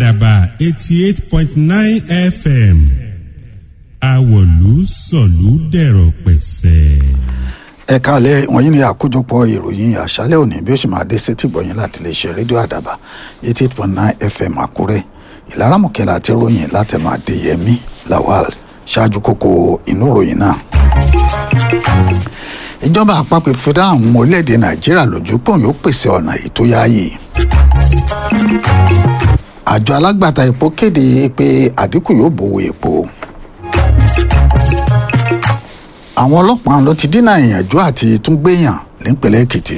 àdàbà eighty eight point nine fm àwọ̀lú sọ̀lú dẹ̀rọ̀ pẹ̀sẹ̀. ẹ káàlẹ́ wọ̀nyí ni àkójọpọ̀ ìròyìn àṣálẹ́ òní bí ó sì máa dé sétí gbọ̀yìn láti lè ṣe rédíò àdàbà eighty eight point nine fm àkúrẹ́ ìlaramọ̀kẹ́lá àti ròyìn látẹnu àdéyẹmí lawal ṣáájú kókó inú ìròyìn náà. ìjọba àpapọ̀ ìfúdá àwọn orílẹ̀-èdè nàìjíríà lójú pọ̀ yóò pèsè ọ̀nà ètò yáàyè. àjọ alágbàtà epo kéde pé àdínkù yóò bòwò epo àwọn ọlọ́pàá ló ti dínà ìyànjú àti tún gbéyàn nípínlẹ̀ èkìtì.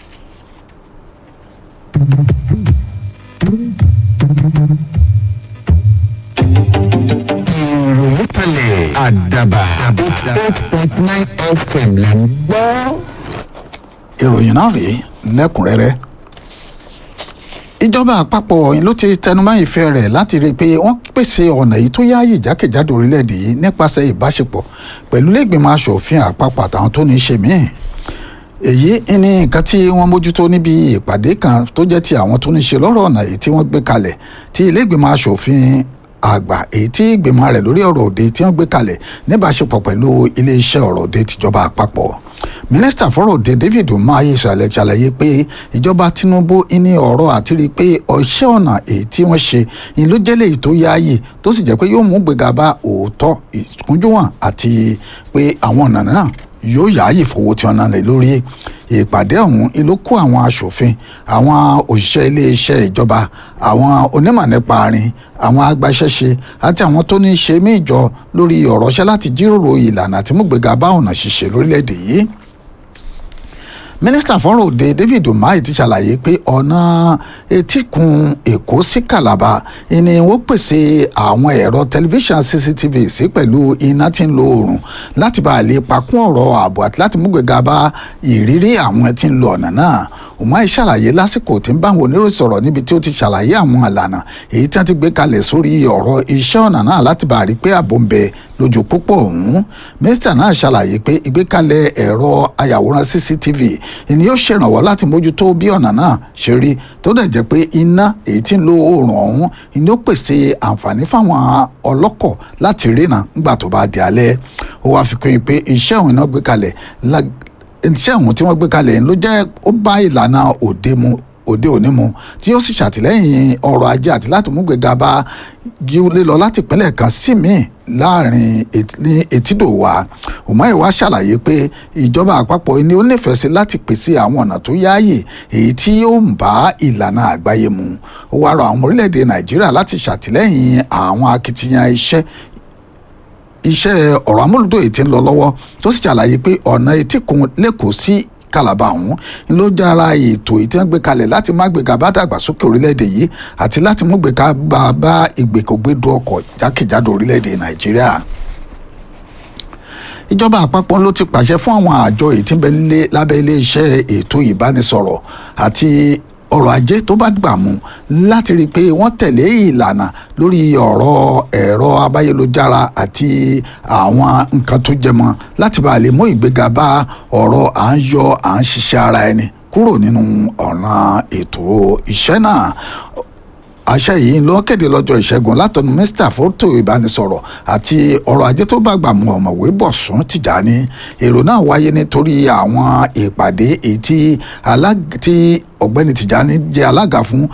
ìròyìn kalẹ̀ àdàbà eight point nine fm là ń gbọ́. ìròyìn náà rèé lẹ́kùnrẹ́rẹ́ ìjọba àpapọ̀ yìí ló ti tẹnumọ́ ìfẹ́ rẹ̀ láti rí i pé wọ́n pèsè ọ̀nà yìí tó yáàyè jákèjádò orílẹ̀-èdè yìí nípasẹ̀ ìbáṣepọ̀ pẹ̀lú lẹ́gbìmọ̀ asòfin àpapọ̀ àtàwọn tó ní í ṣe míì èyí ní nǹkan tí wọ́n mójútó níbi ìpàdé kan tó jẹ́ ti àwọn tó ní í ṣe lọ́rọ̀ ọ̀nà yìí tí wọ́n gbé kalẹ̀ tí ilé-ìgbìmọ̀ asòfin àgbà èyí tí ìgbìmọ̀ rẹ̀ lórí ọ̀rọ̀ òde tí wọ́n gbé kalẹ̀ níbáṣepọ̀ pẹ̀lú iléeṣẹ́ ọ̀rọ̀ òde tìjọba àpapọ̀ mínísítà fọ́rọ̀ òde david umahi ṣàlẹ̀ ṣàlàyé pé ìjọba tinubu ní ọ̀rọ̀ àti rí i pé ọ̀ṣẹ́ ọ̀nà èyí tí wọ́n ṣe ni ló jẹ́ léyìí tó yáàyè tó sì jẹ́ pé yóò mú gbéga bá òótọ́ ìkúnjúwọ̀n àti pé àwọn ọ̀nà náà yóò yáàyè fowó tí wọn náà lè lórí ìpàdé ọ̀hún ló kó àwọn aṣòfin àwọn òṣìṣẹ́ iléeṣẹ́ ìjọba àwọn onímọ̀ nípa arin àwọn agbaṣẹ́ṣe àti àwọn tó ní í ṣe mí ìjọ lórí ọ̀rọ̀ ṣẹ́ láti jíròrò ìlànà àti múgbéga bá ọ̀nà ṣíṣe lórílẹ̀‐èdè yìí mínísítà fọ́rọ̀ òde david umahi ti ṣàlàyé pé ọ̀nà etíkun èkó sí calabar ni wọ́n pèsè àwọn ẹ̀rọ tẹlifíṣàn cctv sí pẹ̀lú iná tí ń lo oòrùn láti bá a lè pakún ọ̀rọ̀ ààbò àti láti múgbéga bá ìrírí àwọn tí ń lo ọ̀nà náà umahi ṣàlàyé lásìkò tí ń bá àwọn oníròyìn sọ̀rọ̀ níbi tí ó ti ṣàlàyé àwọn ìlànà èyí tí wọ́n ti gbé kalẹ̀ sórí ọ̀rọ̀ iṣẹ́ ọ̀nà náà láti bá a rí pé ààbò ń bẹ lójú pópó ọ̀hún mínísítà náà ṣàlàyé pé ìgbékalẹ̀ ẹ̀rọ ayàwòrán cctv ni yóò ṣèrànwọ́ láti mójútó bí ọ̀nà náà ṣe rí tó dẹ̀ jẹ́ pé iná èyí tí ń lo oòrùn ọ̀hún ni ó pèsè àǹfààní fáwọn ọlọ́kọ̀ láti rìnà nígbà tó bá di alẹ́ ó wáá fi kún un pé iṣẹ́ òun iná gbé kalẹ̀ iṣẹ́ òun tí wọ́n gbé kalẹ̀ ló jẹ́ ó bá ìlànà òde mu òde òní mu tí ó sì ṣàtìlẹ́yìn ọrọ̀ ajé àti láti mú gbéga bá lílọ láti ìpínlẹ̀ kan sí míì láàrin ní etídò wa umahi wa ṣàlàyé pé ìjọba àpapọ̀ ni ó nífẹ̀ẹ́ sí láti pèsè àwọn ọ̀nà tó yáàyè èyí tí yóò ń bá ìlànà àgbáyé mu ó wá rọ àwọn orílẹ̀-èdè nàìjíríà láti ṣàtìlẹ́yìn àwọn akitiyan iṣẹ́ iṣẹ́ ọ̀rọ̀ amúlùdó èyí tí ń lọ lọ́wọ́ tó sì ṣàlàyé pé ọ̀nà etíkun lẹ́kọ̀ọ́ sí kàlàbà ọ̀hún ló jára ètò èyí tí wọ́n gbé kalẹ̀ láti má gbéga bá dàgbàsókè orílẹ̀-èdè yìí àti láti mú gbéga bá bá ìgbèkògbèdú ọkọ̀ jákèjádò orílẹ̀-èdè nàìjíríà ìjọba àpapọ̀ ló ti pàṣẹ fún àwọn àjọ èyí tí ń bẹ lábẹ́ iléeṣẹ́ ètò ìbánisọ̀rọ̀ àti ọrọ̀ ajé tó bá gbà mú láti rí i pé wọ́n tẹ̀lé ìlànà lórí ọ̀rọ̀ ẹ̀rọ abáyélujára àti àwọn nǹkan tó jẹmọ́ láti bá a lè mú ìgbéga bá ọ̀rọ̀ à ń yọ à ń ṣiṣẹ́ ara ẹni kúrò nínú ọ̀nà ètò iṣẹ́ náà àṣẹ yìí ló kéde lọ́jọ́ ìṣẹ́gun látọ̀nù mínísítà fótó ìbánisọ̀rọ̀ àti ọrọ̀ ajé tó bá gbà mú ọ̀mọ̀wé bọ̀sùn tìjàní èrò náà wáyé nítorí àwọn ìpàdé èyí tí ọ̀gbẹ́ni tìjàní jẹ́ alága fún